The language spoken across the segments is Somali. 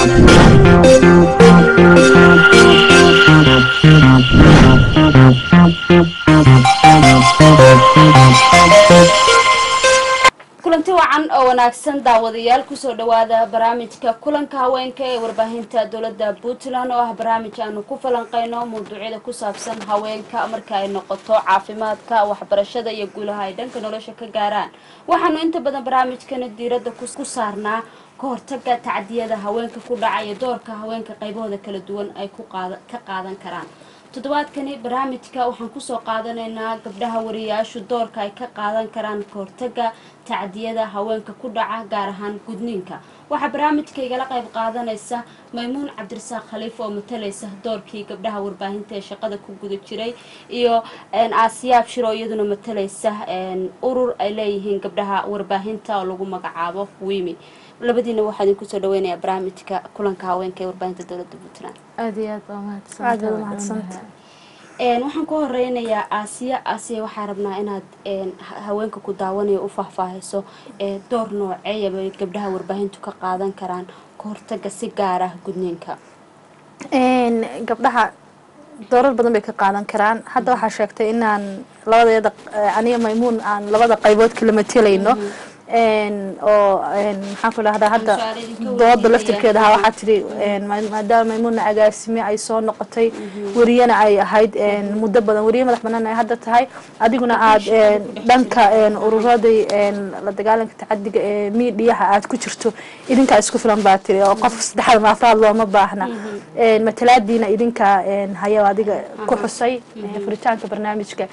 kulanti wacan oo wanaagsan daawadayaal kusoo dhawaada barnaamijka kulanka haweenka ee warbaahinta dowladda puntland oo ah barnaamij aanu ku falanqeyno mawduucyada ku saabsan haweenka marka ay noqoto caafimaadka waxbarashada iyo guulaha ay dhanka nolosha ka gaaraan waxaanu inta badan barnaamijkana diiradda ku saarnaa ka hortaga tacdiyada haweenka ku dhaca iyo doorka haweenka qaybahooda kala duwan ay ka qaadan karaan toddobaadkani barnaamijka waxaan kusoo qaadanaynaa gabdhaha wariyaashu doorka ay ka qaadan karaan kahortaga tacdiyada haweenka ku dhaca gaar ahaan gudniinka waxaa barnaamijka igala qayb qaadanaysa maymuun cabdirasaaq khaliif oo matalaysa doorkii gabdhaha warbaahinta ee shaqada ku guda jiray iyo aasiyaab shiro iyaduna matalaysa urur ay leeyihiin gabdhaha warbaahinta oo lagu magacaabo wimi labadiina waxaa idin kusoo dhaweynayaa barnaamijka kulanka haweenka ee warbaahinta dowladda puntland aad iyo aad baa aad baad umahadsanta waxaan ku horeynayaa aasiya aasiya waxaa rabnaa inaad haweenka ku daawanayo u faahfaahiso door nooceeyabay gabdhaha warbaahintu ka qaadan karaan ka hortaga si gaar ah gudniinka gabdhaha doorar badan bay ka qaadan karaan hadda waxaa sheegtay inaan labadeeda aniga maymuun aan labada qaybood kala matelayno oo maxaan ku dhahdaa hadda dooda laftirkeeda ahaa waxaa tidhi maadaama maymuuna agaasime ay soo noqotay wariyana ay ahayd muddo badan wariye madax banaan ay hadda tahay adiguna aad dhanka ururadii la dagaalanka tacadiga ee miidiyaha aad ku jirto idinkaa isku filan baa tiri oo qof saddexaad ma afraad looma baahna matalaadiina idinka haya adiga ku xusay furitaanka barnaamijka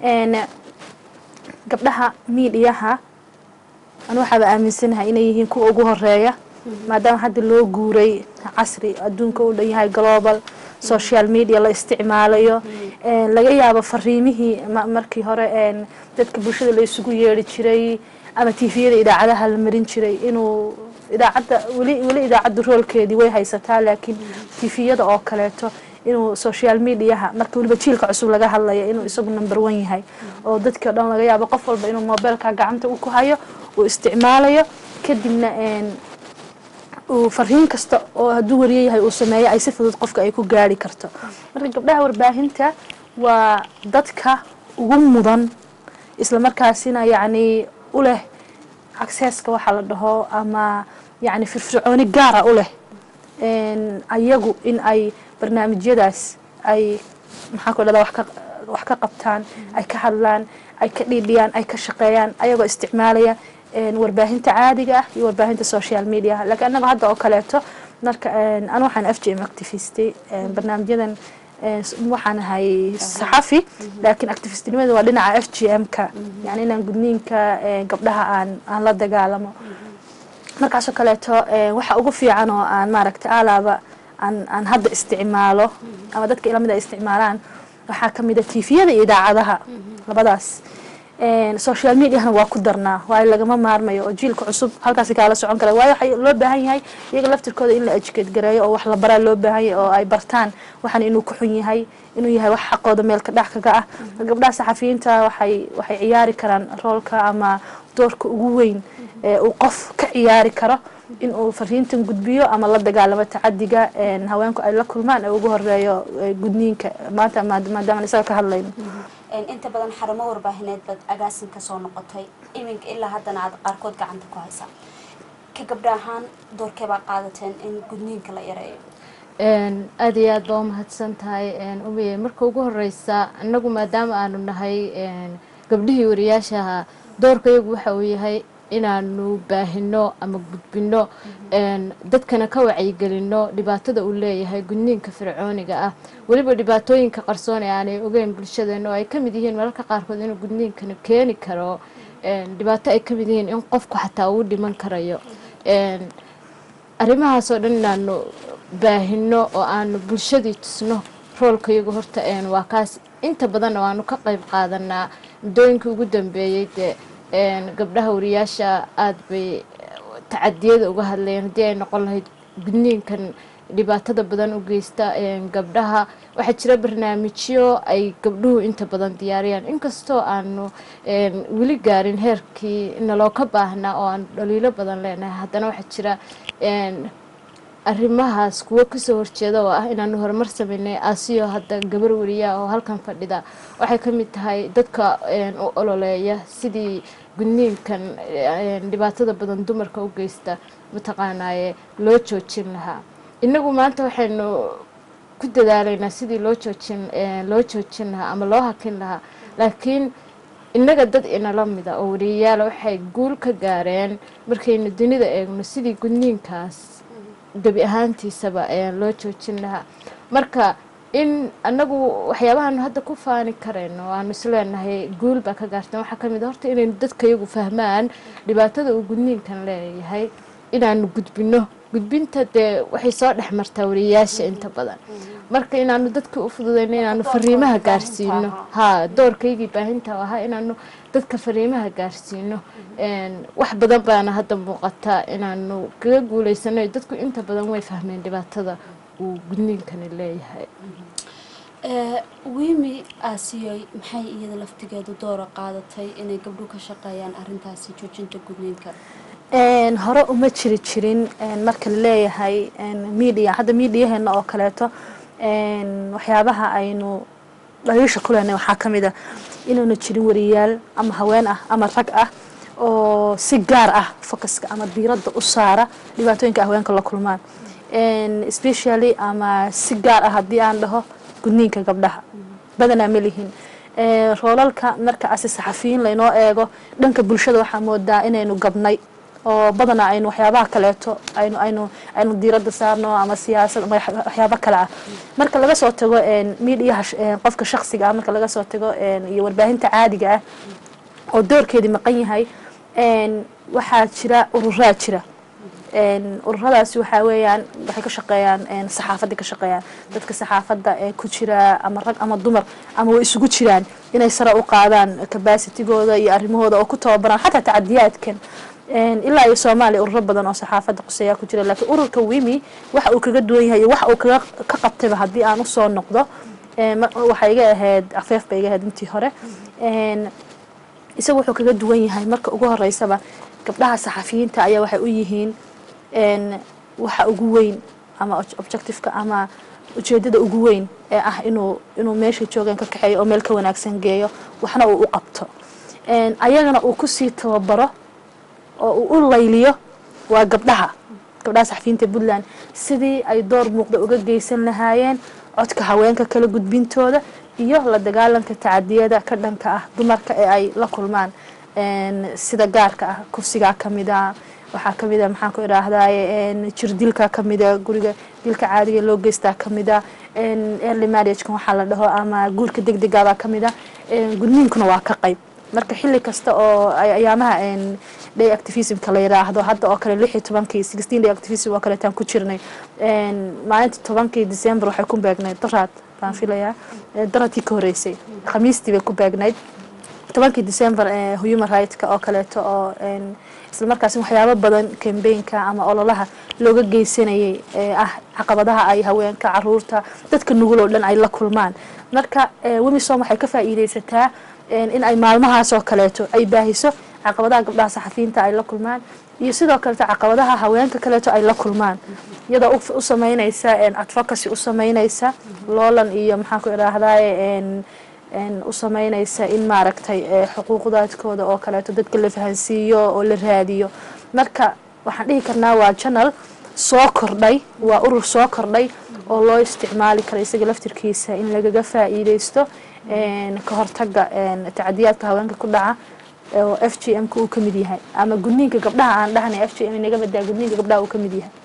gabdhaha miidiyaha anu waxaaba aaminsanahay inay yihiin kuwa ugu horeeya maadaama hadda loo guuray casri adduunka u dhan yahay global social media la isticmaalayo laga yaabo fariimihii markii hore dadka bulshada la isugu yeeri jiray ama tviyada idaacadaha la marin jiray inuu idaacadda weli weli idaacadda roolkeedii way haysataa laakiin tviyada oo kaleeto inuu social mediaha marka weliba jiilka cusub laga hadlaya inuu isagu number one yahay oo dadkii o dhan laga yaabo qof walba inuu mobeelka gacanta ku hayo uu isticmaalayo kadibna uu fariin kasta oo hadduu wariye yahay uu sameeyo ay si fudud qofka ay ku gaari karto marka gabdhaha warbaahinta waa dadka ugu mudan isla markaasina yacni u leh accesska waxaa la dhaho ama yacni firfircooni gaara u leh ayagu in ay barnaamijyadaas ay maxaan ku dhahdaa wax ka wax ka qabtaan ay ka hadlaan ay ka dhiidhiyaan ay ka shaqeeyaan ayagoo isticmaalaya warbaahinta caadiga ah iyo warbaahinta social media laakiin annaga hadda oo kaleeto marka anu waxaan f g m activistay barnaamijyadan waxaan ahay saxafi laakiin activistnimada waa dhinaca f g m-ka yani inaan gudniinka gabdhaha aan aan la dagaalamo markaasoo kaleeto waxa ugu fiican oo aan maaragtay alaaba aan aan hadda isticmaalo ama dadka ilamid ay isticmaalaan waxaa kamid a tviyada iyo idaacadaha labadaas social mediahana waa ku darnaa waayo lagama maarmayo oo jiilka cusub halkaasi kaala socon kara waayo waxay loo baahan yahay iyaga laftirkooda in la educate gareeyo oo wax la baraa loo baahan yahay oo ay bartaan waxan inuu ku xun yahay inuu yahay wax xaqooda meelka dhac kaga ah gabdhaha saxafiyiinta waxay waxay ciyaari karaan roolka ama doorka ugu weyn ee uu qof ka ciyaari karo in uu fariintan gudbiyo ama la dagaalamo tacadiga haweenku ay la kulmaan ee ugu horeeyo gudniinka maanta maadaama isaga ka hadlayno inta badan xarumo warbaahineed baad agaasin ka soo noqotay iminka ilaa haddana aad qaarkood gacanta ku haysaa ka gabdha ahaan doorkee baa qaadateen in gudniinka la yareeyo aada iyo aad baa umahadsan tahay umiye marka ugu horeysa inagu maadaama aanu nahay gabdhihii wariyaashaha doorka iyagu waxa uu yahay inaanu baahino ama gudbino dadkana ka wacyigelino dhibaatada uu leeyahay gudniinka fircooniga ah weliba dhibaatooyinka qarsoon ee aanay ogeyn bulshadeena oo ay ka mid yihiin mararka qaarkood inuu gudniinkana keeni karo dhibaato ay ka mid yihiin in qofku xataa uu dhiman karayo arrimahaasoo dhan inaanu baahino oo aanu bulshadii tusno roolka iyagu horta waa kaas inta badanna waanu ka qayb qaadanaa muddooyinkii ugu dambeeyey dee gabdhaha wariyaasha aada bay tacadiyada uga hadlayeen haddii ay noqon lahayd gudniinkan dhibaatada badan u geysta gabdhaha waxaa jira barnaamijyo ay gabdhuhu inta badan diyaariyaan inkastoo aanu weli gaarin heerkii naloo ka baahnaa oo aanu dhaliilo badan leenahay haddana waxaa jira arrimahaas kuwo kasoo horjeeda oo ah inaanu horumar sameynay asiyo hadda gabar wariya oo halkan fadhida waxay ka mid tahay dadka een, u ololeeya sidii gudniinkan een, dhibaatada badan dumarka u geysta mataqaanaaye loo joojin lahaa inagu maanta waxaynu ku dadaalaynaa sidii loo joojin een, loo joojin lahaa ama loo hakin lahaa laakiin innaga dad inala mida oo wariyayaala waxay guul ka gaareen markaynu dunida eegno sidii gudniinkaas gebi ahaantiisaba ayaan loo joojin lahaa marka in anagu waxyaabahaanu hadda ku faani karayno aanu isleenahay guul baa ka gaarteen waxaa ka mid a horta inaynu dadka iyagu fahmaan dhibaatada uu gudniinkan leeyahay inaanu gudbino gudbinta dee waxay soo dhex martaa wariyayaasha inta badan marka inaanu dadka u fududeyno inaanu fariimaha gaarsiino ha doorkaygii baahinta ahaa inaanu dadka fariimaha gaarsiino een, wax badan baana hadda muuqata inaanu kaga guuleysano dadku inta badan way fahmeen dhibaatada uu gudniinkani leeyahay Ee, wiimi aasiyoy maxay iyada laftigeedu doora qaadatay inay gabdho ka shaqeeyaan arrintaasi joojinta gudniinka Een, hore uma jiri jirin een, marka la leeyahay een, media hadda mediaheena oo kaleeto een, waxyaabaha aynu dhaliisha ku lehnay waxaa ka mid a inaanu jirin wariyaal ama haween ah ama rag ah oo si gaar ah focuska ama diiradda u saara dhibaatooyinka haweenka la kulmaan Een, especially ama si gaar ah haddii aan dhaho gudniinka gabdhaha badanaa ma lihin Een, roolalka marka asi saxafiyiin laynoo eego dhanka bulshada waxaa moodaa inaynu gabnay oo badanaa aynu waxyaabaha kaleeto aynu aynu aynu diiradda saarno ama siyaasad ama wax- waxyaabo kale ah marka laga soo tago een, miidiyaha sh- een, qofka shakhsiga ah marka laga soo tago een, iyo warbaahinta caadiga ah oo doorkeedii maqan yahay een, waxaa jira ururaa jira een, ururadaasi waxaa weeyaan waxay ka shaqeeyaan een, saxaafadda ka shaqeeyaan dadka saxaafadda ee ku jira ama rag ama dumar ama way isugu jiraan inay sare u qaadaan capacitigooda iyo arrimahooda oo ku tababaraan xataa tacadiyaadkan Een, ilaa iyo soomaaliya ururo badan oo saxaafadda quseeyaa ku jira laakiin ururka wimi waxa uu kaga duwan yahay iyo waxa uu kaga ka qabtayba haddii aan usoo noqdo een, ma- waxay iga ahayd afeef bay iga ahayd intii hore Een, isagu wuxuu kaga duwan yahay marka ugu horeysaba gabdhaha saxafiyiinta ayaa waxay u yihiin een, waxa ugu weyn ama ob- objectiveka ama ujeedada ugu weyn ee ah inuu inuu meesha joogan ka kaxeeyo oo meel ka wanaagsan geeyo waxna uu u qabto Een, ayagana uu kusii tababaro oo uu u layliyo waa gabdhaha gabdhaha saxafiyiinta puntland sidii ay door muuqda uga geysan lahaayeen codka haweenka kala gudbintooda iyo la dagaalanka tacadiyada ka dhanka ah dumarka ee ay la kulmaan Een, sida gaarka ah kufsigaa ka mid a waxaa ka mid a maxaan ku idhaahdaye een, jirdilka ka mid a guriga dilka caadiga loo geystaa ka mid a een, early marriagekan waxaa la dhaho ama guurka degdegaabaa ka mid a Een, gudniinkuna waa ka qayb marka xilli kasta oo ay ayaamaha een, day activismka la yiraahdo hadda oo kale lix iyo tobankii sixteen day activism oo kaleetaan ku jirnay Een, maalinta tobankii december waxay ku beegnayd daraad baan filayaa Ee, daradkii ka horeysay khamiistii bay ku beegnayd tobankii december ee human rightska oo kaleeto oo een, isla markaasi waxyaabo badan kambeynka ama ololaha looga geysanayay ee ah caqabadaha ay haweenka caruurta dadka nugul oo dhan ay la kulmaan marka ee, wemisom waxay ka faa'iideysataa een, in ay maalmahaas oo kaleeto ay baahiso caqabadaha gabdhaha saxafiyiinta ay la kulmaan iyo sidoo kaleeto caqabadaha haweenka kaleeto ay la kulmaan iyadoo u- u sameynaysa een, advocacy u sameynaysa loolan iyo maxaan ku idhaahdaye een, een, u sameynaysa in maaragtay ee, xuquuqdaadkooda oo kaleeto dadka la fahansiiyo oo la raadiyo marka waxaan dhihi karnaa waa janal soo kordhay waa urur soo kordhay oo loo isticmaali karo isaga laftirkiisa in lagaga faa'iideysto een, ka hortaga een, tacadiyaadka haweenka ku dhaca oo f g m ka uu ka mid yahay ama gudniinka gabdhaha aan dhahnay f g m inaga badaa gudniinka gabdhaha uu ka mid yahay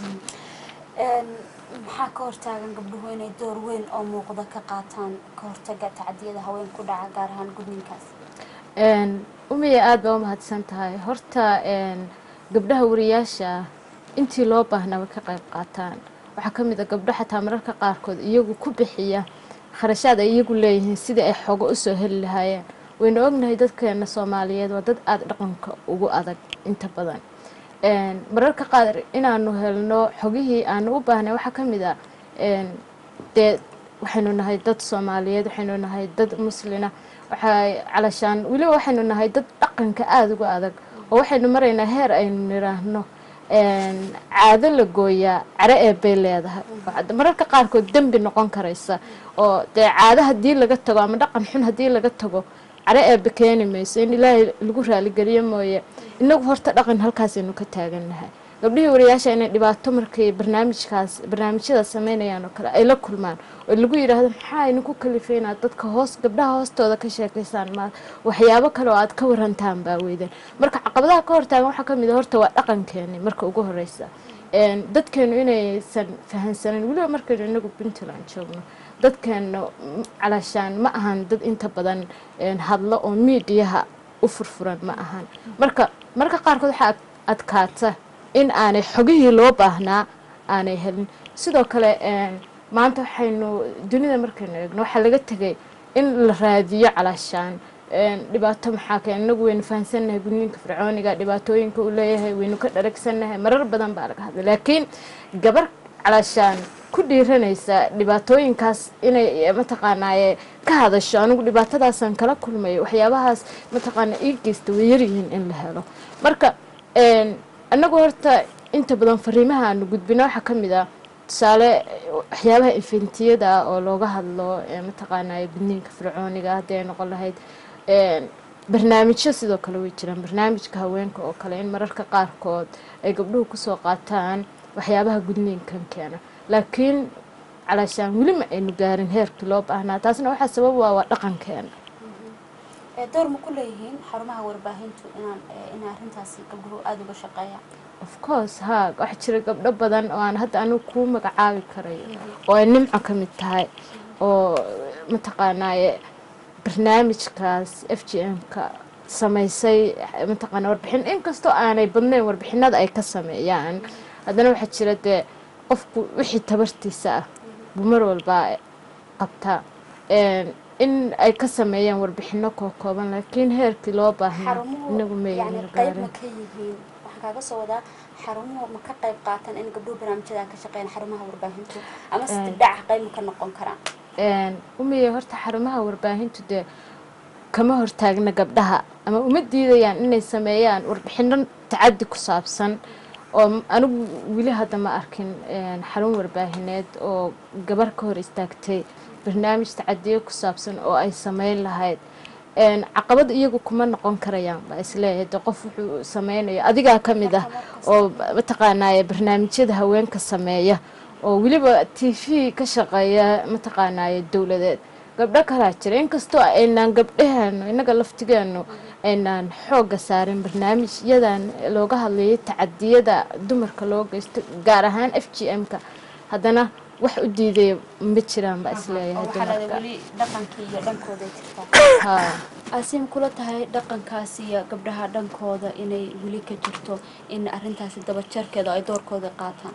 maxaa ka hortaagan gabdhuhu inay door weyn oo muuqda ka qaataan ka hortaga tacadiyada haweenka ku dhaca gaar ahaan gudniinkaas Een, umiya aada baa u mahadsan tahay horta een, gabdhaha wariyaasha ah intii loo baahnaba ka qayb qaataan waxaa ka mid a gabdho xataa mararka qaarkood iyagu ku bixiya kharashaad ay iyagu leeyihiin sidii ay xogo usoo heli lahaayeen waynu ognahay dadkeena soomaaliyeed waa dad aada dhaqanka ugu adag inta badan Een, mararka qaar inaanu helno xogihii aanu u baahnay waxaa ka mid a een, dee waxaynu nahay dad soomaaliyeed waxaynu nahay dad muslina waxay calashaan weliba waxaynu nahay dad dhaqanka aada uga adag oo waxaynu maraynaa heer aynu niraahno caado la gooyaa care eebbay leedahay oo hadda mararka qaarkood dembi noqon karaysa oo dee caado haddii laga tago ama dhaqan xun haddii laga tago care eebbe keeni mayso in ilaahay lagu raaligeliyo mooye inagu horta dhaqan halkaasaynu ka taagannahay gabdhihii wariyaasha inay dhibaato markay barnaamijkaas barnaamijyada sameynayaan oo kale ay la kulmaan oo lagu yidhaahdo maxaa idinku kalifay inaad dadka hoos gabdhaha hoostooda ka sheekaysaan ma waxyaabo kale oo aad ka warantaan baa weydeen marka caqabadaha ka hortaagan waxaa ka mid a horta waa dhaqankeeni marka ugu horeysa dadkeenu inaysan fahansanin weliba markaynu inagu puntland joogno dadkeena calaashaan ma ahan dad inta badan hadlo oo miidiyaha u furfuran ma ahan marka marka qaarkood waxaa adkaata in aanay xogihii loo baahnaa aanay helin sidoo kale maanta waxaynu dunida markaynu eegno waxaa laga tegay in la raadiyo calaashaan dhibaato maxaa keen inagu waynu fahansannahay gudniinka fircooniga dhibaatooyinka uu leeyahay waynu ka dharagsannahay marar badan baa laga hadlay laakiin gabar calaashaan ku dhiiranaysa dhibaatooyinkaas inay mataqaanaaye ka hadasho anigu dhibaatadaasaan kala kulmayo waxyaabahaas mataqaana ii geysta way yaryihiin in la helo marka annagu horta inta badan fariimaha aanu gudbino waxaa ka mid ah tusaale waxyaabaha infentiyada ah oo looga hadlo mataqaanaaye gudniinka fircooniga haddii ay noqon lahayd barnaamijyo sidoo kale way jiraan barnaamijka haweenka oo kale in mararka qaarkood ay gabdhuhu kusoo qaataan waxyaabaha gudniinkan keena laakiin calaashaan weli ma aynu gaarin heerkii loo baahnaa taasna waxaa sabab waa waa dhaqankeena door ma ku leeyihiin xarumaha warbaahintu inaan in arrintaasi gabdhuhu aada uga shaqeeyaan of course haa waxaa jira gabdho badan oo aan hadda anigu kuu magacaabi karayo oo ay nimco ka mid tahay oo mataqaanaaye barnaamijkaas f g m-ka samaysay mataqaana warbixin inkastoo aanay badnayn warbixinada ay ka sameeyaan haddana waxaa jira dee qofku wixii tabartiisa ah buu mar walbaa qabtaa in ay ka sameeyaan warbixino kookooban laakiin heerkii loo baahnaa inagu yani qayb ma ka yihiin waxaan kaaga soo wadaa xarumuhu ma ka qayb qaatan in gabdhuhu barnaamijyada ka shaqeeyaan xarumaha warbaahintu ama si dibdhaca qayb ma ka noqon karaan umiye horta xarumaha warbaahintu dee kama hortaagna gabdhaha ama uma diidayaan inay sameeyaan warbixino tacadi ku saabsan oo anigu weli hadda ma arkin xarun warbaahineed oo gabar ka hor istaagtay barnaamij tacadiyo ku saabsan oo ay sameyn lahayd caqabad iyagu kuma noqon karayaan baa isleeyahay de qof wuxuu sameynayo adigaa ka mid ah oo mataqaanaaye barnaamijyada haweenka sameeya oo weliba t v ka shaqeeya mataqaanaaye dowladeed gabdho kalaa jira inkastoo aynaan gabdhaheenu innaga laftigeenu aynaan xoogga saarin barnaamijyadan looga hadlayay tacadiyada dumarka loo geysto gaar ahaan f g m-ka haddana wax u diidaya ma jiraan baa isleeyahay dumarka weli dhaqankii iyo dhankooda jirtaa haa aasiim kula tahay dhaqankaasi iyo gabdhaha dhankooda inay weli ka jirto in arrintaasi dabajarkeeda ay doorkooda qaataan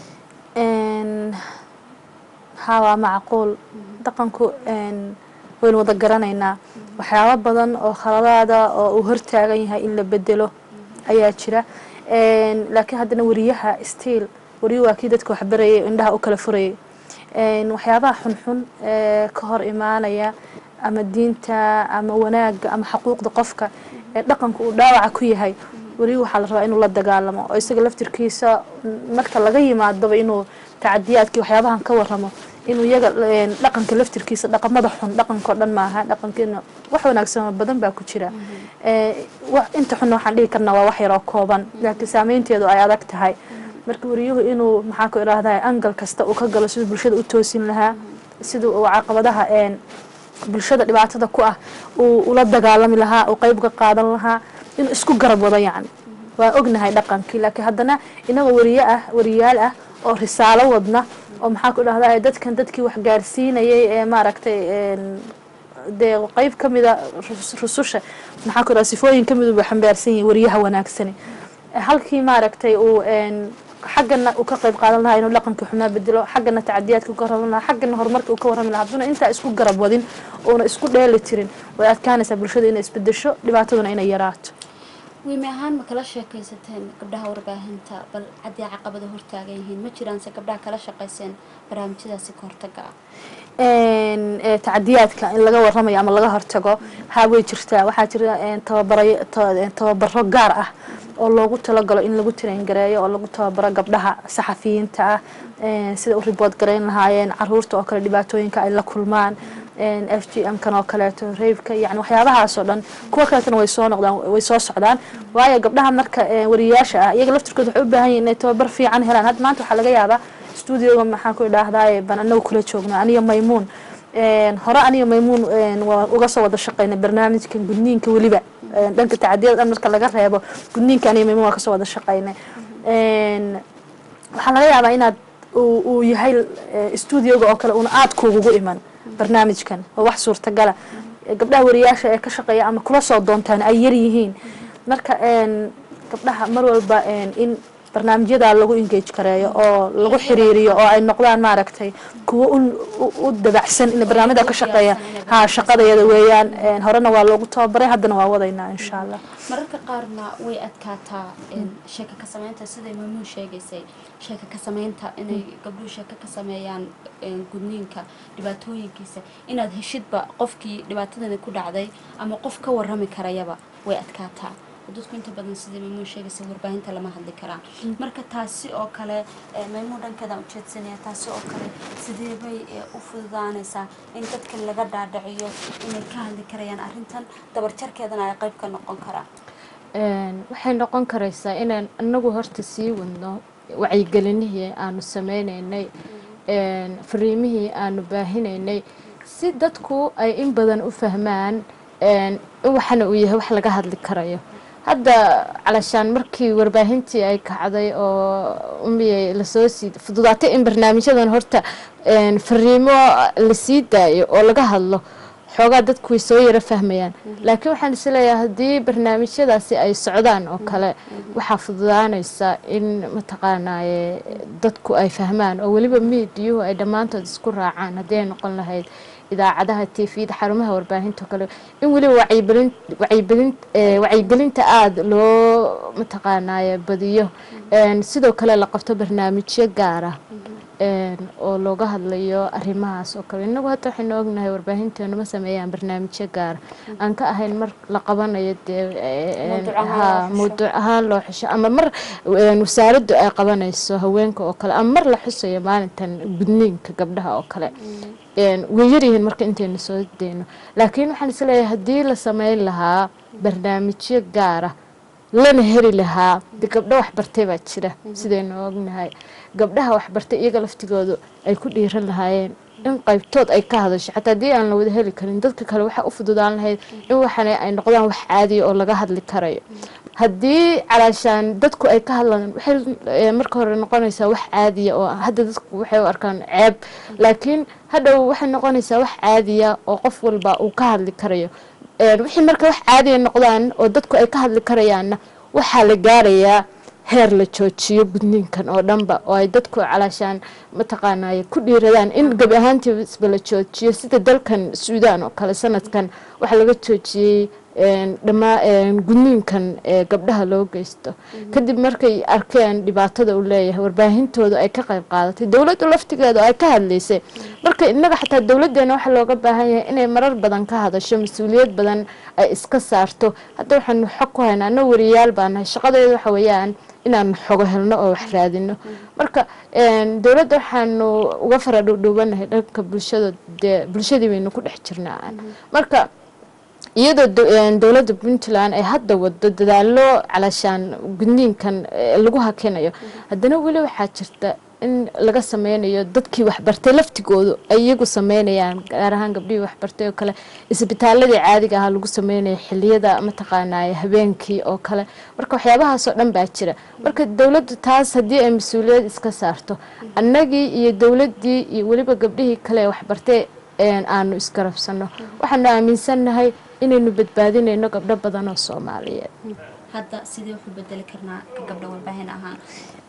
haa waa macquul dhaqanku waynu wada garanaynaa waxyaabo badan oo khaladaada oo uu hortaagan yahay in la bedelo ayaa jira laakiin haddana wariyaha stiil wariyo waa kii dadka waxbarayay indhaha u kala furayay waxyaabaha xunxun ee ka hor imaanaya ama diinta ama wanaagga ama xaquuqda qofka ee dhaqanka uu dhaawaca ku yahay wariyo waxaa la rabaa inuu la dagaalamo oo isaga laftirkiisa marka laga yimaadoba inuu tacadiyaadkii waxyaabahan ka waramo inuu iyaga dhaqanka laftirkiisa dhaqamada xun dhaqankao dhan maaha dhaqankeena wax wanaagsan badan baa ku jira inta xunna waxaan dhihi karnaa waa wax yaroo kooban laakiin saameynteedu ay adag tahay marka wariyuhu inuu maxaa ku idhaahdaa angal kasta uu ka galo siduu bulshada u toosin lahaa siduu uu caqabadaha bulshada dhibaatada ku ah uu ula dagaalami lahaa uu qeyb ka qaadan lahaa inuu isku garab wado yacni waa ognahay dhaqankii laakiin haddana inagoo wariye ah wariyaal ah oo risaalo wadna oo maxaa ku idhahdaa dadkan dadkii wax gaarsiinayay ee maaragtay dee qeyb ka mida rususha maxaa ku idhahdaa sifooyin ka mid uu xambaarsan yahay wariyaha wanaagsani halkii maaragtay uu xaggana uu ka qayb qaadan lahaa inuu dhaqankii xumaa bedelo xaggana tacadiyaadka uu ka warrami lahaa xaggana horumarka uu ka warrami lahaa hadduna intaa isku garab wadin uuna isku dheeli tirin way adkaanaysaa bulshada inay isbedesho dhibaataduna inay yaraato wiime ahaan ma kala sheekaysateen gabdhaha warbaahinta bal caddii caqabada hortaagan yihiin ma jiraanse gabdhaha kala shaqayseen barnaamijyadaasi ka hortaga ah een, ee, tacadiyaadka in laga waramayo ama laga hortago haa way jirtaa waxaa jira een, tababarayo ta- een, tababaro gaar ah oo loogu talagalo in lagu traingareeyo oo lagu tababaro gabdhaha saxafiyiinta ah een, sida u ribood garayn lahaayeen caruurta oo kale dhibaatooyinka ay la kulmaan een, f g m kan oo kaleeto reybka yani waxyaabahaas oo dhan kuwa kaleetana way soo noqdaan way soo socdaan waayo gabdhaha marka een, wariyaasha ah iyaga laftirkooda waxay u baahan yihin inay tababar fiican helaan hadda maanta waxaa laga yaabaa studioga maxaan ku idhaahdaa baan anagu kula joogno aniga maymuun een, hore aniga maymuun een, waa uga soo wada shaqaynay barnaamijkan gudniinka weliba een, dhanka tacadiyada dhan marka laga reebo gudniinka aniga maymuun waa kasoo wada shaqaynay een, waxaa laga yaabaa inaad uu uu yahay eh, studioga oo kale una aad kuugugu iman barnaamijkan oo wax suurtagala gabdhaha wariyaasha ee ka shaqeeya ama kula soo doontaan ay yar yihiin marka een, gabdhaha mar walba een, in barnaamijyada lagu engage kareeyo oo lagu xiriiriyo oo ay noqdaan maaragtay kuwo u- u- u dabacsan in barnaamijda ka shaqeeya ha shaqadayada weeyaan een, horena waa loogu tababaray haddana waa wadaynaa insha allah mararka qaarna way adkaataa een, sheeko ka sameynta siday maamuun sheegaysay sheeko ka sameynta inay gabdhuhu sheeko ka sameeyaan een, gudniinka dhibaatooyinkiisa inaad heshidba qofkii dhibaatadani ku dhacday ama qof ka warrami karayaba way adkaataa dadku inta badan sidai maymuun sheegaysay warbaahinta lama hadli karaan marka taasi oo kale ee, maymuun dhankeedaan ujeedsanaya taasi oo kale sidee bay ee, u fududaanaysaa in dadka laga dhaadhiciyo inay ka hadli karayaan arrintan dabarjarkeedana ay qayb ka noqon karaan Een, waxay noqon karaysaa inaan anagu horta sii wadno wacyigelinihii aanu sameynaynay een, fariimihii aanu baahinaynay si dadku ay in badan u fahmaan een, in waxana uu yahay wax laga hadli karayo hadda calashaan markii warbaahintii ay kacday oo umiyay lasoo sii fududaatay in barnaamijyadan horta een, fariimo la sii daayo oo laga hadlo xoogaa dadku way soo yaro fahmayaan laakiin waxaan isleeyahay haddii barnaamijyadaasi ay socdaan oo kale waxaa fududaanaysa in mataqaanaaye dadku ay fahmaan oo weliba miidiyuhu ay dhammaantood isku raacaan haddii ay noqon lahayd idaacadaha tvda xarumaha warbaahinta oo kale in weliba wacyigelin wacyigelin eh, wacyigelinta aada loo mataqaanaaye badiyo Een, sidoo kale la qabto barnaamijyo gaara een, oo looga hadlayo arrimahaas oo kale innagu hadda waxaynu ognahay warbaahinteenu ma sameeyaan barnaamijyo gaara aan ka ahayn mar la qabanayo dee een, Mawduuc ahaan ha, loo xusho. mawduuc ahaan loo xusho ama mar een, wasaaraddu ay qabanayso haweenka oo kale ama mar la xusayo maalintan gudniinka gabdhaha oo kale Een, way yaryihiin marka intaynu soo deyno laakiin waxaan isleeyahay haddii la sameyn lahaa barnaamijyo gaara lana heli lahaa de gabdho waxbartay baa jira sidaynu ognahay gabdhaha waxbartay iyaga laftigoodu ay ku dhiiran lahaayeen in qaybtood ay ka hadasho xataa haddii aan la wada heli karin dadka kale waxaa u fududaan lahayd in waxana ay noqdaan wax caadiya oo laga hadli karayo haddii calaashaan dadku ay ka hadlaan waxay eh, marka hore noqonaysaa wax caadiya oo hadda dadku waxay u arkaan ceeb laakiin hadhow waxay noqonaysaa wax caadiya oo qof walba uu ka hadli karayo Een, wixii marka wax caadiya noqdaan oo dadku ay ka hadli karayaanna waxaa la gaarayaa heer la joojiyo gudniinkan oo dhanba oo ay dadku calaashaan mataqaanaaye ku dhiiradaan in gabi ahaantiisba la joojiyo sida dalkan suudaan oo kale sanadkan waxaa laga joojiyey een, dhammaa een, gudniinkan ee gabdhaha loo geysto kadib markay arkeen dhibaatada uu leeyahay warbaahintooda ay ka qayb qaadatay dowladdu laftigeeda oo ay ka hadlaysay marka innaga xataa dowladdeena waxaa looga baahan yahay inay marar badan ka hadasho mas-uuliyad badan ay iska saarto hadda waxaanu xog ku haynaa anna wariyaal baa nahay shaqadeeda waxa weeyaan inaanu xogo helno oo wax raadino marka een, dowladda waxaanu uga fara dhuudhuubanahay dhanka bulshada dee bulshadii baynu ku dhex jirnaa marka iyadoo do- een, dowladda puntland ay hadda wado dadaalo calashaan gudniinkan eh, lagu hakinayo haddana weli waxaa jirta in laga sameynayo dadkii waxbartay laftigoodu ay iyagu sameynayaan gaar ahaan gabdhihii waxbartay oo kale isbitaaladii caadiga ahaa lagu sameynayo xiliyada mataqaanaaye habeenkii oo kale marka waxyaabahaasoo dhan baa jira marka dowladdu taas haddii ay mas-uuliyad iska saarto annagii iyo dowladdii iyo weliba gabdhihii kale ee waxbartay een, aanu isgarabsano waxaanu aaminsannahay inaynu badbaadinayno gabdho badan oo soomaaliyeed hadda sidee wuxuu bedeli karnaa ka gabdha warbaahin ahaan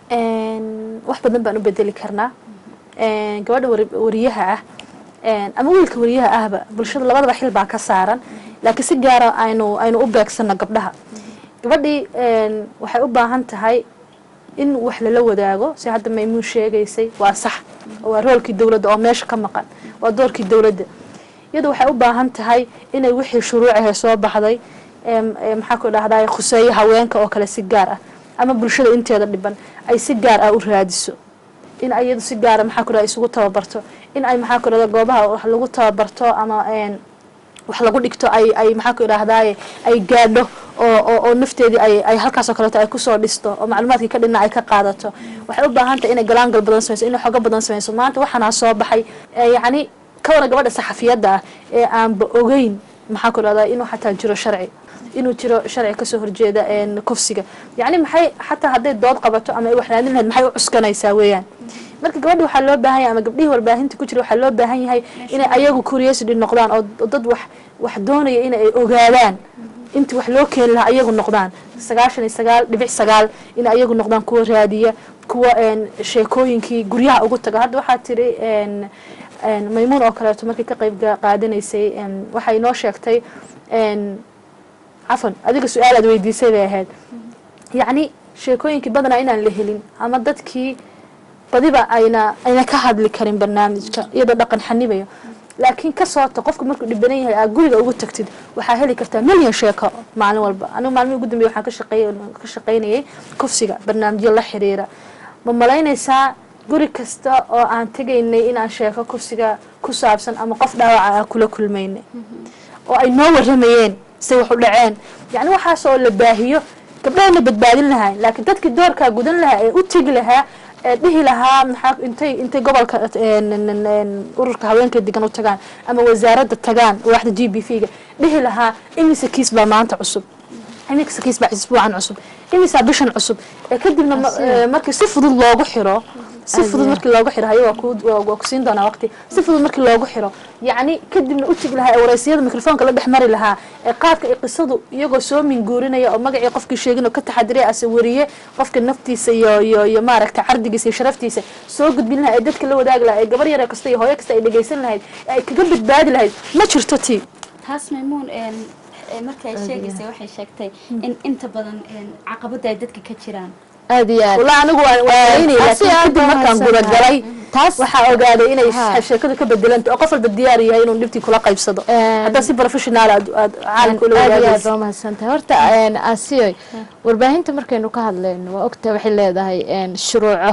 Een, wax badan baan u bedeli karnaa Een, gabadha wari- wariyaha ah een, ama wiilka wariyaha ahba bulshada labadaba xil baa ka saaran laakiin si gaara aynu aynu u beegsano gabdhaha gabadhii een, waxay u baahan tahay in wax lala wadaago si hadda maymuun sheegaysay waa sax waa roolkii dowladda oo meesha ka maqan waa doorkii dowladda iyadu waxay u baahan tahay inay wixii shuruucahe soo baxday em, em, maxaa ku dhahday khuseeyo haweenka oo kale si gaar ah ama bulshada inteeda dhiban ay si gaar ah u raadiso in iyadu si gaara maxaa ku dhahda isugu tababarto in ay maxaa ku dhahda goobaha wax lagu tababarto ama een, wax lagu dhigto ay ay maxaa ku idhaahdaye ay gaadho oo oo oo nafteedii ay ay halkaas oo kaleeto ay kusoo dhisto oo macluumaadkii ka dhinna ay ka qaadato waxay u baahan tahay inay galaangal badan samayso inay xogo badan samayso maanta waxaana soo baxay ee yacni ka waran gabadha saxafiyadda ah ee aanba ogeyn maxaa ku dhahdaa inuu xataa jiro sharci inuu jiro sharci kasoo horjeeda een, kufsiga yacni maxay xataa hadday dood qabato ama ay wax raadin lahayd maxay u cuskanaysaa weeyaan marka gabadhi waxaa loo baahan yahay ama gabdhihii warbaahinta ku jira waxaa loo baahan yahay inay ayagu curiosity noqdaan oo oo dad wax wax doonaya in ay ogaadaan inti wax loo keeni lahaa ayagu noqdaan sagaashan iyo sagaal dhibic sagaal in ayagu noqdaan kuwa raadiya kuwa een, sheekooyinkii guryaha ugu taga hadda waxaa tiri een, een, maymuun oo kaleeto markii ka qayb ga- qaadanaysay een, waxay noo sheegtay een, cafan adiga su-aal aad weydiisay bay ahayd yacni sheekooyinkii badanaa inaan la helin ama dadkii badiba ayna ayna ka hadli karin barnaamijka iyadoo dhaqan xanibayo laakiin ka soota qofka markuu dhibanan yahay aad guriga ugu tagtid waxaa heli kartaa milyan sheeko maalin walba anigu maalmihii ugu dambeya waxaan ka shaqeey ka shaqaynayay kufsiga barnaamijyo la xiriira ma malaynaysaa guri kasta oo aan tegaynay inaan sheeko kufsiga ku saabsan ama qof dhaawaca aan kula kulmaynay oo ay noo waramayeen say wax u dhaceen yacni waxaas oo la baahiyo gabdhahana badbaadin lahaa laakiin dadkii doorkaa gudan lahaa ee u tegi lahaa ee dhihi lahaa maxaa intay intay gobolka een, een, een, ururka haweenka degan u tagaan ama wasaaradda tagaan waaxda g b v ga dhihi lahaa imise kiis baa maanta cusub imise kiis baa isbuucan cusub imisaa bishan cusub ee kadibna ma- ee, markii si fudud loogu xiro si fudud markii loogu xiro hayo waa ku waa waa ku siin doonaa waqti si fudud markii loogu xiro yacni kadibna u tegi lahaa ee waraysiyada mikrofoonka la dhex mari lahaa ee qaabka ay qisadu iyagoo soo minguurinaya oo magacii qofkii sheegin oo ka taxadiray ase wariye qofka naftiisa iyo iyo iyo maaragta cardigiisa iyo sharaftiisa soo gudbin lahaa ee dadka la wadaagi lahaa ee gabar yare kasta iyo hooyo kasta ay dhegaysan lahayd ee ay kaga badbaadi lahayd ma jirto tii taas maymuun een, ee, markay sheegaysay waxay sheegtay in inta badan een, caqabada ay dadka ka jiraan aad iyo aad walaa anigu waan walaynay taasi laakiin aad kadib baan markaan mahadsantahay. gudagalay taas waxaa ogaaday inay Ha. sheekadu ka bedelanta oo qof walba diyaar yahay inuu dhibtii kula qaybsado Een, haddaa si professional aad aad caalamka ula aad iyo aad wadaagaysa baa mahadsantahay horta een, asiyoy warbaahinta markaynu ka hadlayno waa ogtahay waxay leedahay een, shuruuco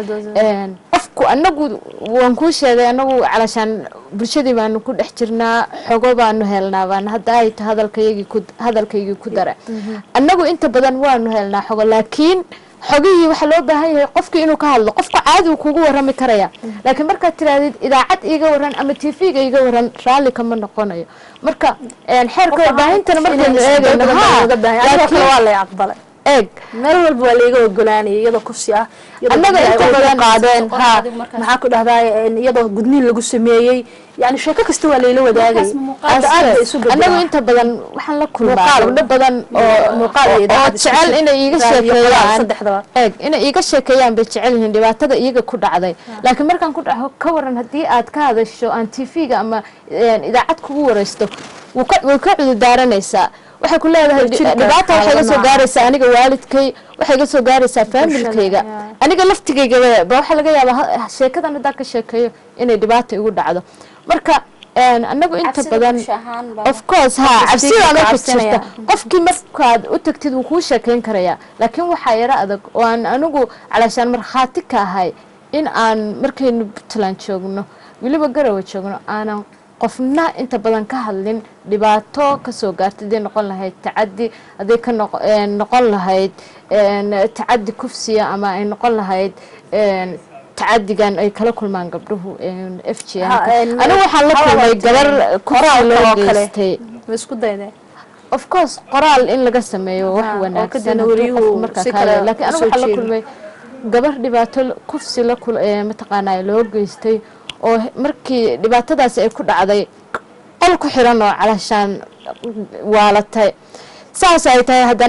een, qofku anagu waan kuu sheegay anagu calashaan bulshadii baanu ku dhex jirnaa xogo baanu helnaa baan hadda ay ta hadalkaygii ku hadalkaygii ku dara annagu inta badan waanu helnaa xogo laakiin xogihii waxaa loo baahan yahay qofkii inuu ka hadlo qofka caadi uu kugu warami karaya laakiin markaad tirahdid idaacad iiga waran ama t v-ga iiga waran raalli kama noqonayo marka een, xeerka warbaahintana markaynu eegayno haa laakiin waa lay aqbalay eeg meel walba waa layga ogolaanayay iyadoo kufsi ah iyadoo Annaga gabdhaha inta ay badan- u qaadeen Qof ha adigu markaas- maxaa ku dhahdaa iyadoo gudniin lagu sameeyey yani sheeko kasta waa layla wadaagay Markaas muuqaal- hadda aad bay isu annagu bedelaan inta badan waxaan la kulmaa Muuqaal. gabdho badan oo muuqaal iyo oo idaacad isku jecel jir. inay iiga Raadiyo qoraal, sheekeeyaan saddexdaba eeg inay iiga sheekeeyaan bay jecel yihiin dhibaatada iyaga ku dhacday laakiin markaan ku dhaco ka waran haddii aad ka hadasho aan t v-ga ama een, idaacad kugu waraysto wuu ka- way ka cudurdaaranaysaa waxay ku leedahay Way jiri dhibaata waxay iga soo kartaa, gaaraysaa aniga waalidkay waxay iga soo gaaraysaa faamilkayga yeah. aniga laftigayga ba waxaa laga yaabaa ha- sheekadan haddaan ka sheekeeyo inay dhibaata igu dhacdo marka een, anagu inta Cabsida badan bulsho ahaan baa- of course ha Qofka cabsidaan speaker ku cabsanaya. jirta qofkii markaad u tagtid wuu kuu sheekayn karayaa laakiin waxaa yaro adag oo aan anigu calaashaan markhaati ka ahay in aan markaynu puntland joogno weliba garowe joogno aanan qofna inta badan ka hadlin dhibaato kasoo gaarta hadday noqon lahayd tacadi hadday ka noq- een, noqon lahayd een, tacadi kufsiya ama ay noqon lahayd een, tacadigan ay kala kulmaan gabdhuhu een, f g Ha, een, anigu waxaan la hawada kulmay gabar qoraalka koraal loo oo kale. geystay ma isku dayday of course qoraal in laga sameeyo wax Ha, oo wanaagsan kadibna hadduu wariyuhu qofku markaa si ka kale hadlayo. laakiin anigu usoo waxaa la jeedo. kulmay gabar dhibaato la- kufsi la kul ee mataqaanaa loo geystay oo he- markii dhibaatadaasi ay ku dhacday qol ku xiran oo calashaan waalatay saas ay tahay haddana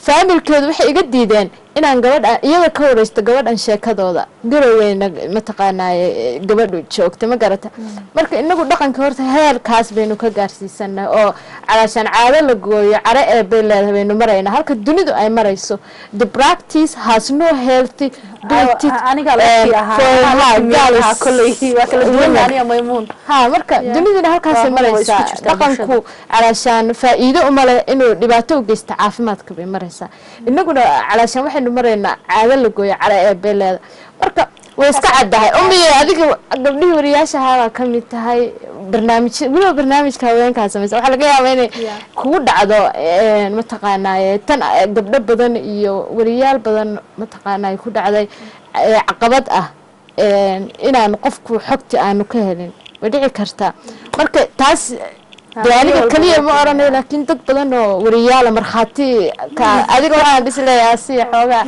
faamilkeedu waxay iga diideen inaan gabadha iyada ka wareysto gabadhan sheekadooda garoweyna mataqaanaaye gabadhu joogta ma garata marka inagu dhaqanka horta heerkaas baynu ka gaarsiisanay oo calaashaan caado la gooyo care ee bay leedahay baynu maraynaa halka dunidu ay marayso the practice has no healthy duty, aniga um, laftii for ahaa her gaals girls. kolley waa kala duwan women. aniga maymuun ha marka duniduna halkaasay Waa, waa isku maraysaa jirtaa dhaqanku calaashaan faa-iido uma leh inuu dhibaato u geysta caafimaadka bay maraysaa inaguna calaashaan waxaynu maraynaa caado la gooyo cara ee beeleeda marka way iska caddahay umiye adiga gabdhihii wariyaashahaabaa ka mid tahay barnaamij weliba barnaamijka haweenkaa samaysa waxaa laga yaabaa inay Yeah. kugu dhacdo een, mataqaanaaye tan eh, gabdho badan iyo wariyaal badan mataqaanaaye ku dhacday ee caqabad ah een, inaan qofku xogti aanu ka helin way dhici kartaa marka taas dee Ah, aniga walba keliya waa ma oranayo laakiin dad badan oo wariyaala markhaati ka adiga waxaan dhisleeyaa si xoogaa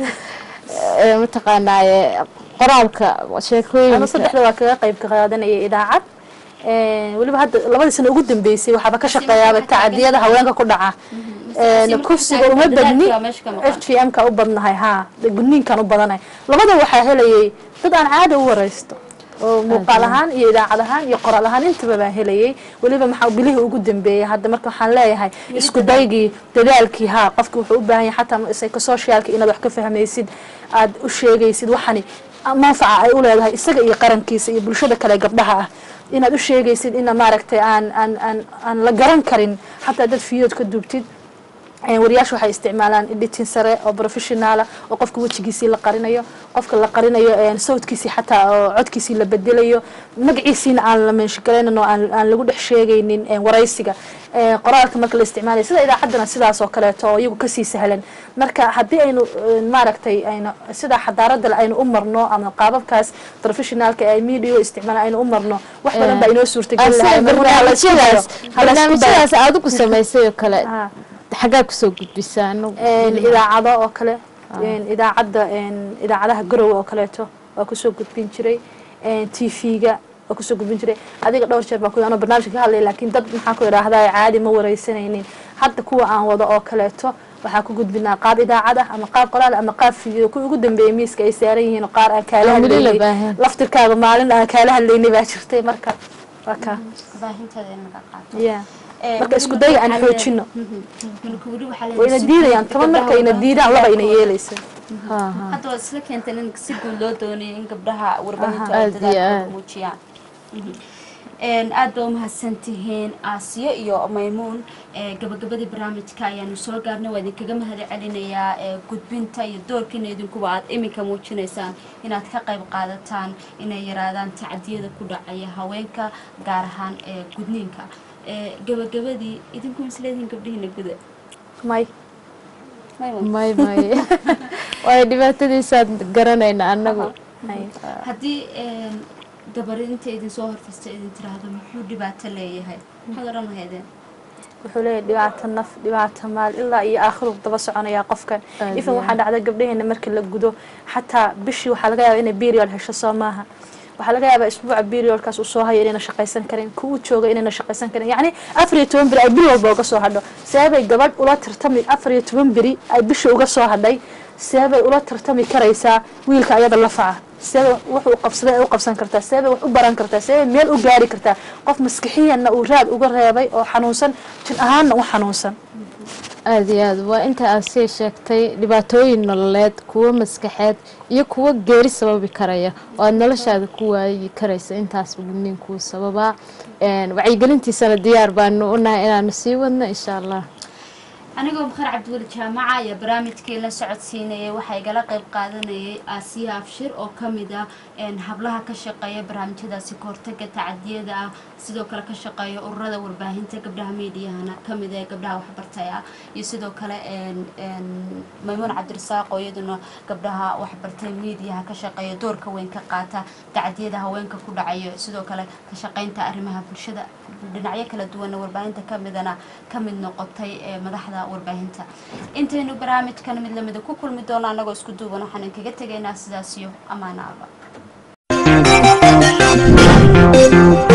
ee, mataqaanaaye qoraalka anu sheekooyinka saddexda waa kaga qayb qaadanayay idaacad Een, weliba hadda labadii sano ugu dambeysay waxaaba ka shaqeeyaaba tacadiyada haweenka ku dhaca Een, markii kufsiga tahay uma badni dadaalka meesha ka maqan. f g m ka u badnahay haa gudniinkan u badanay labada waxaa helayay dad aan caada u waraysto oo muuqaal ahaan iyo idaacad ahaan iyo qoraal ahaan intaba baan helayay weliba maxaa bilihii ugu dambeeyay hadda marka waxaan leeyahay isku daygii dadaalkii haa qofki wuxuu u baahan yahay xataa psychosocialka inaad wax ka fahmaysid aad u sheegaysid waxani manfaca ay u leedahay isaga iyo qarankiisa iyo bulshada kale gabdhaha ah inaad u sheegaysid ina maaragtay aan aan aan aan la garan karin xataa dad fiyood ka duubtid Een, wariyaasha waxay isticmaalaan editing sare oo professionaala oo qofka wejigiisii la qarinayo qofka la qarinayo een, sawdkiisii xataa oo codkiisii la bedelayo magaciisiina aan la meenshigaraynin oo aan aan lagu dhex sheegaynin een, waraysiga Een, qoraalka marka la isticmaalayo sida idaacaddana sidaas oo kaleeto oo iyagu kasii sahlan marka haddii aynu een, maaragtay aynu sida xadaaradda aynu u marno ama qaababkaas professionaalka ee ay media u isticmaalaan aynu u marno wax badan baa inoo suurtageli lahay sida marka ha la isku dayo. barnaamijyadaas Ha la isku dayo. barnaamijyadaas adigu samaysay oo kale Ah. xaggaa kusoo gudbisaa anagu Een, idaacado oo kale een, idaacadda een, idaacadaha garowe oo kaleeto waa kusoo gudbin jiray t v-ga waa kusoo gudbin jiray adiga dhowr jeer baa ku anoo barnaamijka ka hadlay laakiin dad maxaa ku idhaahdaa caadi ma wareysanaynin hadda kuwa aan wado oo kaleeto waxaa ku gudbinaa qaab idaacad ah ama qaab qoraal ama qaab video kuwa ugu dambeeyay miiska ay saaran yihiin oo qaar aan kaala Aan weli la hadlaynay baahan. laftirkaaga maalin aan kaala hadlaynay baa jirtay marka waa ka baahinteeda in laga qaato yeah. marka isku daya aan xoojino wayna diidayaan toban marka ayna diidaan laba ayna yeelaysa Ha, ha. hadda waad isla keentay in si guud loo doonayo in gabdhaha warbaahinta Aha. ay Aad iyo dadaalkooda aad. muujiyaan Mhm. Een, aad ba umahadsan tihiin aasiyo iyo maymuun ee, gabagabadii barnaamijka ayaanu soo gaarnay waa idinkaga mahad celinayaa ee, gudbinta iyo doorkiina idinkuba aad iminka muujinaysaan inaad ka qayb qaadataan inay yaraadaan tacadiyada ku dhacaya haweenka gaar ahaan ee gudniinka Ee, gabagabadii idinku misleedihiin gabdhihiina guda may maymuun may may waayo dhibaatadiisaad garanayna anagu may haddii een, gabar inta idin soo horfasta idin tiraahdo muxuu dhibaato leeyahay maxaad odhan lahaydeen wuxuu leeyahay dhibaato naf dhibaato maal ilaa iyo aakhiru daba soconayaa qofkan Aad ifan iyo waxaa dhacda gabdhaheena markii la gudo xataa bishii waxaa laga yaabaa inay period hesho soo maaha waxaa laga yaabaa isbuuca periodkaas uu soo hayo inayna shaqaysan karin kuwu jooga inayna shaqaysan karin yacni afar iyo toban beri ay bil walba uga soo hadho seebay gabadh ula tartami afar iyo toban beri ay bisha uga soo hadhay seebay ula tartami karaysaa wiilka ayada lafaca seebay wuxuu qabsaday ay u qabsan kartaa seebay wax u baran kartaa seebay meel u gaari kartaa qof maskixiyanna uu raad uga reebay oo xanuunsan jin ahaanna u xanuunsan aada iyo aad waa inta aad sii sheegtay dhibaatooyin nololeed kuwo maskaxeed iyo kuwo geeri sababi karaya oo aada noloshaada ku waayi karaysa intaasba gudniinkuu sababaa Een, wacyigelintiisana diyaar baanu unahay inaanu sii wadno insha allah anigoo bakar cabdiweli jaamaca ayaa barnaamijkii la socodsiinayay waxaa igala qayb qaadanayay aasiya abshir oo ka mid ah een, hablaha ka shaqeeya barnaamijyadaasi kahortaga tacadiyada ah sidoo kale ka shaqeeya ururada warbaahinta gabdhaha meediyahana ka mid ah ee gabdhaha waxbartay ah iyo sidoo kale een, een, maymuun cabdirasaaq oo iyaduna gabdhaha waxbartay meediyaha ka shaqeeya doorka weyn ka qaata tacadiyada haweenka ku dhacayo sidoo kale ka shaqeynta arrimaha bulshada dhinacyo kala duwanna warbaahinta ka midana ka mid noqotay ee madaxda warbaahinta intaynu barnaamijkan mid lamida ku kulmi doono annagoo isku duuban waxaan inkaga tegaynaa sidaas iyo ammaano alla